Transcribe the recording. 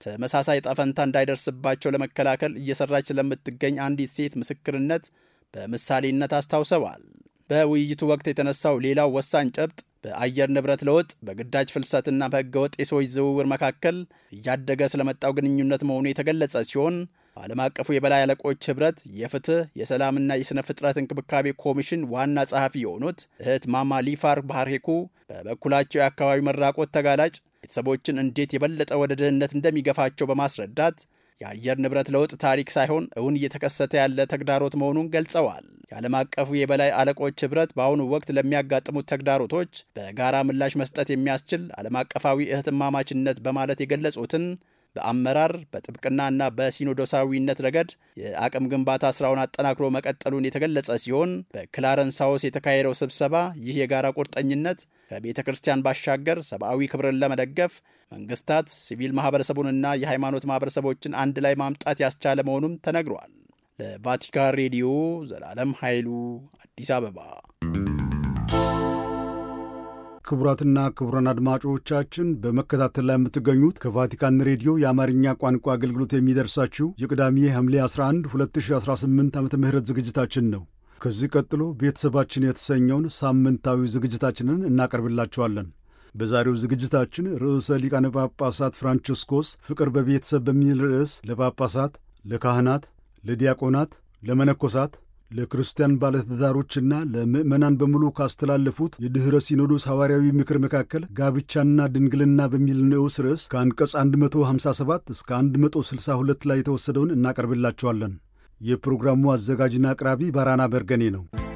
ተመሳሳይ ጣፈንታ እንዳይደርስባቸው ለመከላከል እየሰራች ስለምትገኝ አንዲት ሴት ምስክርነት በምሳሌነት አስታውሰዋል። በውይይቱ ወቅት የተነሳው ሌላው ወሳኝ ጨብጥ በአየር ንብረት ለውጥ፣ በግዳጅ ፍልሰትና በሕገወጥ የሰዎች ዝውውር መካከል እያደገ ስለመጣው ግንኙነት መሆኑ የተገለጸ ሲሆን በዓለም አቀፉ የበላይ አለቆች ኅብረት የፍትህ የሰላምና የሥነ ፍጥረት እንክብካቤ ኮሚሽን ዋና ጸሐፊ የሆኑት እህት ማማ ሊፋር ባህርሄኩ በበኩላቸው የአካባቢ መራቆት ተጋላጭ ቤተሰቦችን እንዴት የበለጠ ወደ ድህነት እንደሚገፋቸው በማስረዳት የአየር ንብረት ለውጥ ታሪክ ሳይሆን እውን እየተከሰተ ያለ ተግዳሮት መሆኑን ገልጸዋል። የዓለም አቀፉ የበላይ አለቆች ኅብረት በአሁኑ ወቅት ለሚያጋጥሙት ተግዳሮቶች በጋራ ምላሽ መስጠት የሚያስችል ዓለም አቀፋዊ እህትማማችነት በማለት የገለጹትን በአመራር በጥብቅናና በሲኖዶሳዊነት ረገድ የአቅም ግንባታ ስራውን አጠናክሮ መቀጠሉን የተገለጸ ሲሆን በክላረንስ ሃውስ የተካሄደው ስብሰባ ይህ የጋራ ቁርጠኝነት ከቤተ ክርስቲያን ባሻገር ሰብአዊ ክብርን ለመደገፍ መንግስታት፣ ሲቪል ማህበረሰቡንና የሃይማኖት ማህበረሰቦችን አንድ ላይ ማምጣት ያስቻለ መሆኑም ተነግሯል። ለቫቲካን ሬዲዮ ዘላለም ኃይሉ አዲስ አበባ። ክቡራትና ክቡራን አድማጮቻችን በመከታተል ላይ የምትገኙት ከቫቲካን ሬዲዮ የአማርኛ ቋንቋ አገልግሎት የሚደርሳችሁ የቅዳሜ ሐምሌ 11 2018 ዓ ም ዝግጅታችን ነው። ከዚህ ቀጥሎ ቤተሰባችን የተሰኘውን ሳምንታዊ ዝግጅታችንን እናቀርብላችኋለን። በዛሬው ዝግጅታችን ርዕሰ ሊቃነ ጳጳሳት ፍራንቺስኮስ ፍቅር በቤተሰብ በሚል ርዕስ ለጳጳሳት፣ ለካህናት፣ ለዲያቆናት፣ ለመነኮሳት ለክርስቲያን ባለትዳሮችና ለምዕመናን በሙሉ ካስተላለፉት የድኅረ ሲኖዶስ ሐዋርያዊ ምክር መካከል ጋብቻና ድንግልና በሚል ንዑስ ርዕስ ከአንቀጽ 157 እስከ 162 ላይ የተወሰደውን እናቀርብላችኋለን። የፕሮግራሙ አዘጋጅና አቅራቢ ባራና በርገኔ ነው።